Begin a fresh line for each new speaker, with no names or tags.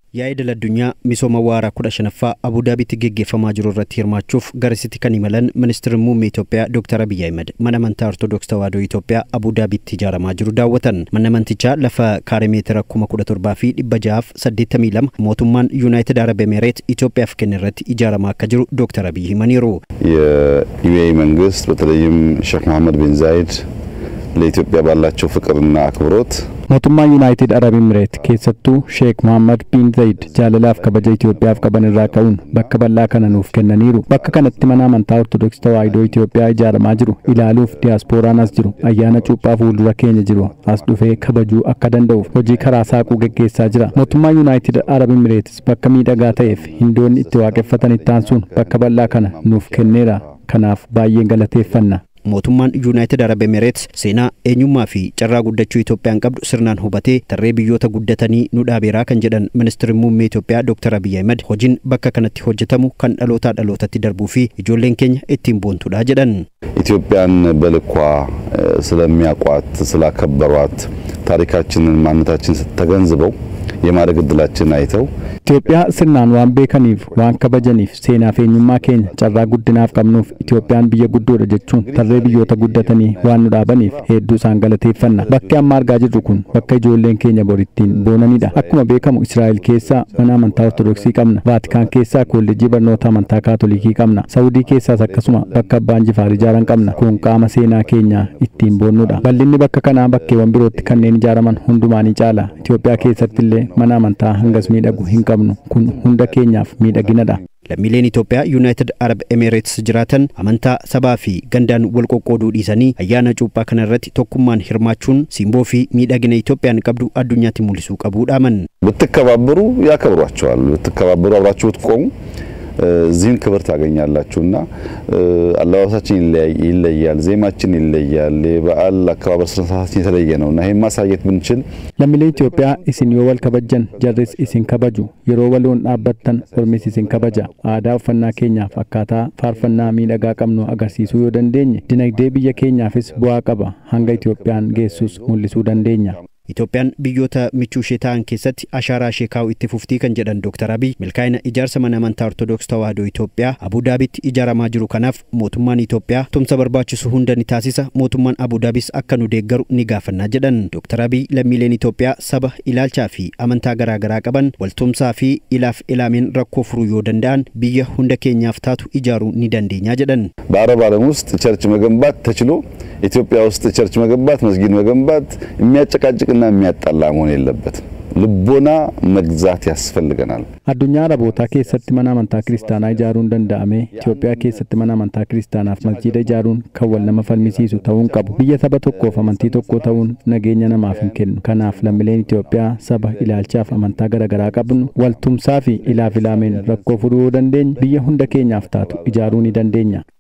Yaa'idal addunyaa misooma waaraa kudha shanaffaa Abudaabiitti geggeeffamaa jiru irratti hirmaachuuf garasitti kan imalan ministeerri muummee Itoophiyaa Dr. Abiyyi Ahmed mana amantaa Ortodoks Tawaahidoo Itoophiyaa Abudaabiitti ijaaramaa jiru daawwatan. Manni amantichaa lafa kaaree meetira kuma kudha torbaa fi dhibba jahaaf saddeettamii lama mootummaan Yuunaayitid Arab Emereet Itoophiyaaf kenne irratti ijaaramaa akka jiru Dr. Abiyyi himaniiru.
የዩኤኢ መንግስት በተለይም ሼክ መሐመድ ቢን ዛይድ ለኢትዮጵያ ባላቸው ፍቅርና አክብሮት
mootummaa yuunaayitid arab imireet keessattuu sheek mohammad bin zayid jaalalaaf kabaja itoophiyaaf qaban irraa ka'uun bakka bal'aa kana nuuf kennaniiru bakka kanatti mana amantaa ortodoksii tawaahidoo itoophiyaa ijaaramaa jiru ilaaluuf diyaasporaan as jiru ayyaana cuuphaa fuuldura keenya jiru as dhufee kabajuu akka danda'uuf hojii karaa saaquu geggeessaa jira mootummaa yuunaayitid arab imireetis bakka miidhagaa ta'eef hindoonni itti waaqeffatan itti aansuun bakka bal'aa kana nuuf kenneera kanaaf baay'een galateeffanna.
mootummaan yuunaayitid arab emereets seenaa eenyummaa fi carraa guddachuu Itoophiyaan qabdu sirnaan hubatee tarree biyyoota guddatanii nu dhaabeeraa kan jedhan ministeerri muummee Itoophiyaa Dr. Abiyyi Ahmed hojiin bakka kanatti hojjetamu kan dhalootaa dhalootatti darbuu fi ijoolleen keenya ittiin boontudha jedhan.
ኢትዮጵያን በልኳ ስለሚያውቋት ስላከበሯት ታሪካችንን ማንነታችን ተገንዝበው የማደግ እድላችን አይተው
Itoophiyaa sirnaan waan beekaniif waan kabajaniif seenaa fi eenyummaa keenya carraa guddinaaf qabnuuf Itoophiyaan biyya guddoodha jechuun tarree biyyoota guddatanii waan nu dhaabaniif hedduu isaan galateeffanna. Bakki amma argaa jirru kun bakka ijoolleen keenya borittiin boonanidha. Akkuma beekamu Israa'el keessaa mana amantaa Ortodoksii qabna. Vaatikaan keessaa kolleejjii barnoota amantaa Kaatolikii qabna. Saawudii keessaas akkasuma bakka abbaan jifaar ijaaran qabna. Kun qaama seenaa keenyaa ittiin boonnudha. Bal'inni bakka kanaa bakkeewwan birootti kanneen ijaaraman hundumaanii caala. Itoophiyaa keessatti illee mana amantaa hangas miidhagu hin qabnu. kun hunda keenyaaf miidhaginadha.
Lammiileen Itoophiyaa Yuunaayitid Arab Emereets jiraatan amantaa sabaa fi gandaan wal qoqqooduu dhiisanii ayyaana cuuphaa kana irratti tokkummaan hirmaachuun simboo fi miidhagina Itoophiyaan qabdu addunyaatti mul'isuu qabuudhaaman.
ብትከባበሩ ያከብሯቸዋል። ብትከባበሩ አብራችሁ ብትቆሙ እዚህም ክብር ታገኛላችሁና አለባበሳችን ይለያል፣ ዜማችን ይለያል፣ የበዓል አከባበር ስነስርዓታችን የተለየ ነውና ይህን ማሳየት ብንችል
lammiilee Itoophiyaa isin yoo wal kabajjan jarris isin kabaju yeroo waloon dhaabbattan ormis isin kabaja aadaa uffannaa keenyaaf akkaataa faarfannaa miidhagaa qabnu agarsiisuu yoo dandeenye dinagdee biyya keenyaafis bu'aa qaba hanga Itoophiyaan geessus mul'isuu dandeenya.
Itoophiyaan biyyoota michuu ishee ta'an keessatti ashaaraa ishee kaa'u itti fuftii kan jedhan Dr. Abiy milkaa'ina ijaarsa mana amantaa Ortodoks Tawaahidoo Itoophiyaa Abudaabitti ijaaramaa jiru kanaaf mootummaan Itoophiyaa tumsa barbaachisu hunda ni taasisa mootummaan Abudaabis akka nu deeggaru ni gaafannaa jedhan Dr. Abiy lammiileen Itoophiyaa saba ilaalchaa fi amantaa garaagaraa qaban waltumsaa fi ilaaf ilaameen rakkoo furuu yoo danda'an biyya hunda keenyaaf taatu ijaaruu ni dandeenyaa jedhan.
በአረብ ዓለም ውስጥ ቸርች መገንባት ተችሎ ኢትዮጵያ ውስጥ ቸርች መገንባት መስጊድ መገንባት የሚያጨቃጭቅና የሚያጣላ መሆን የለበትም። ልቦና መግዛት ያስፈልገናል።
Addunyaa Arabootaa keessatti mana amantaa kiristaanaa ijaaruun danda'ame Itoophiyaa keessatti mana amantaa kiristaanaaf masjiida ijaaruun kan wal nama falmisiisu ta'uu hin qabu. Biyya saba tokkoof amantii tokko ta'uun nageenya namaaf hin kennu. Kanaaf lammiileen Itoophiyaa saba ilaalchaaf amantaa garaagaraa qabnu waltumsaa fi ilaaf ilaameen rakkoo furuu yoo dandeenye biyya hunda keenyaaf taatu ijaaruu ni dandeenya.